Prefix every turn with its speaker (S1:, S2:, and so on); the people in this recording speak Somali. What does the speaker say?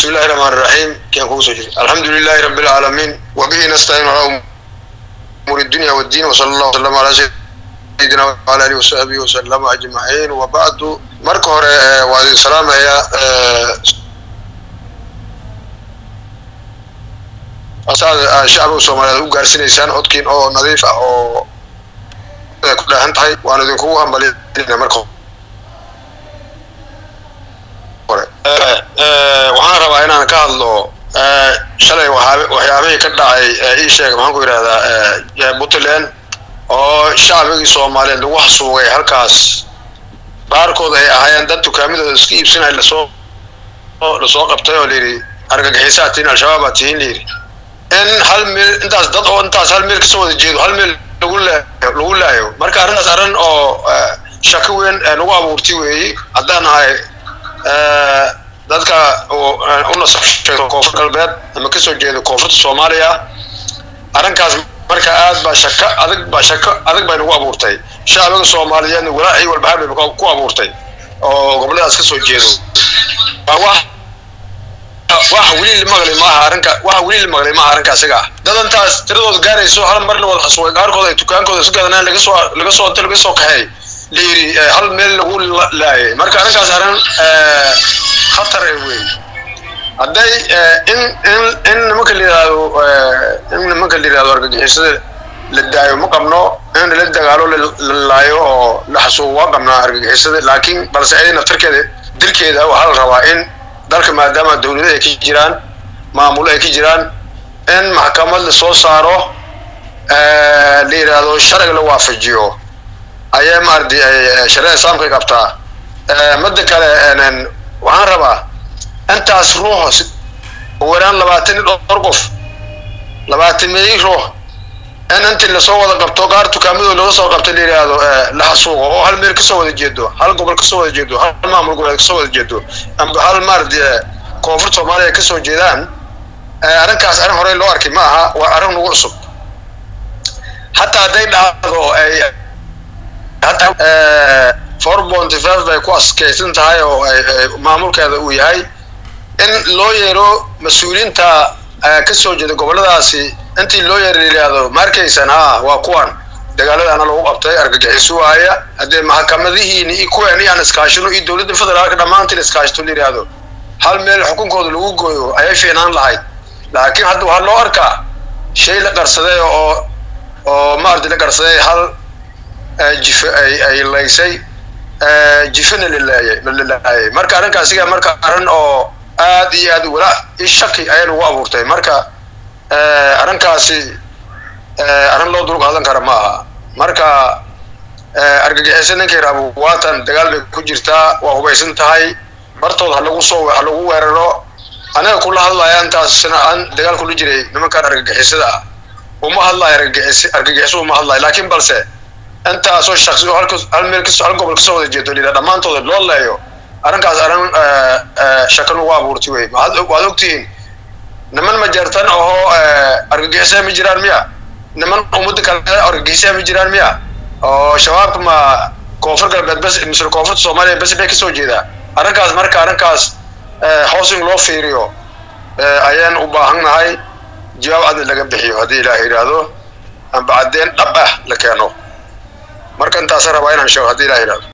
S1: بسم الله الرحمن الرحيم كان كوسو الحمد لله رب العالمين وبه نستعين على امور الدنيا والدين وصلى الله وسلم على سيدنا وعلى اله وصحبه وسلم اجمعين وبعد marka hore waa idin salaamaya shacbiga soomaaliyeed u gaarsiinaysaan codkiin oo nadiif ah oo ku dhaahan tahay waan idinkugu hambalina marka hore waxaan rabaa inaan ka hadlo shalay waxyaabihii ka dhacay ii sheega maxaan ku yidhahdaa puntland oo shacbigii soomaaliyeed lagu xasuugay halkaas qaarkood ay ahaayeen dad dukaamidooda iska iibsanay lasoo lasoo qabtay oo layidhi argagixisaa tihiin al-shabaab baa tihiin layidhi in hal meel intaas dad oo intaas hal meel kasoo wada jeedo hal meel lagu laayo lagu laayo marka arrintaas arrin oo shaki weyn nagu abuurtay weeyi haddaan ahay dadka u nasabsheego koonfur galbeed ama kasoo jeedo koonfurta soomaaliya arrinkaas marka aad baa shaka adag baa shako adag bay nagu abuurtay shacbiga soomaaliyeedna walaaci walbahaar bay ku abuurtay oo goboladaas kasoo jeedo wax wax weli la maqlay maaha arrinka wax weli la maqlay maaha arrinka isaga ah dadantaas tiradooda gaarayso hal mar la wada xasuway qaarkood ay dukaankooda isu gadanaan laga soo laga soo inta laga soo kaxeey la yidhi hal meel lagu laayay marka arrinkaas arrin khatar eh wey hadday in in in nimanka la yidhaahdo in nimanka la yidhahdo argagixisada la daayo ma qabno in la dagaalo la laayo oo la xasuugo waa qabnaa argagixisada laakiin balse ay naftarkeeda dilkeeda waxaa la rabaa in dalka maadaama dawlada ay ka jiraan maamulo ay ka jiraan in maxkamad la soo saaro la yidhaahdo sharciga la waafajiyo ayaa maardi shareecada islaamka qabtaa midda kale waxaan rabaa intaas ruux waraan labaatan iyo dhowr qof labaatan meeyi ruux in intii lasoo wada qabto qaar dukaamadooda laga soo qabtay la yidhaahdo la xasuuqo oo hal meel kasoo wada jeedo hal gobol kasoo wada jeedo hal maamul goboleed kasoo wada jeedo amba hal maardi koonfur soomaaliya kasoo jeedaan arrinkaas arrin horey loo arkay ma aha waa arrin nagu cusub hataa hadday dhacdo ay hataa four ponty five bay ku askeysan tahay oo maamulkeeda uu yahay in loo yeero mas-uuliyiinta kasoo jeeda goboladaasi intii loo yeero la yidhaahdo ma arkaysan ha waa kuwan dagaaladaana lagu qabtay argagixiso waaya haddee maxkamadihiini iyo kuweeni aan iskaashino iyo dowladda federaalka dhammaantiin iskaashito la yidhaahdo hal meel xukunkooda lagu gooyo ayay fiicnaan lahayd laakiin hadda waxaa loo arkaa shay la qarsaday oo oo maardi la qarsaday hal jife ay ay laysay jifena la laayay la laayay marka arrinkaasiga marka arrin oo aad iyo aad walaa i shaki ayaa lagu abuurtay marka arrinkaasi arrin loo dul qaadan kara ma aha marka argagixisa ninkay raabo waatan dagaal bay ku jirtaa waa hubaysan tahay bartood ha lagu soo ha lagu weeraro anaga kula hadlaya intaasna aan dagaal kula jiray nimankan argagixisada ah uma hadlayo argagixis argagixiso uma hadlayo laakiin balse intaasoo shaksi oo halka hal meel kasoo hal gobol kasoo wada jeedo lila dhammaantooda loo leeyo arrinkaas arrin shakan ugu abuurtay wey waad ogtihiin niman majeertan ahoo argagixisa ma jiraan miya niman ummadda kale argagixisa ma jiraan miya oo shabaabka ma koonfur galbeed bes misle koonfurta soomaaliya bes bay kasoo jeedaa arrinkaas marka arrinkaas hoos in loo fiiriyo ayaan u baahan nahay jawaab cadna laga bixiyo haddii ilaah yidhaahdo amba caddeen dhab ah la keeno marka intaasa rabaa inaan sheego haddii ilaah yidhahdo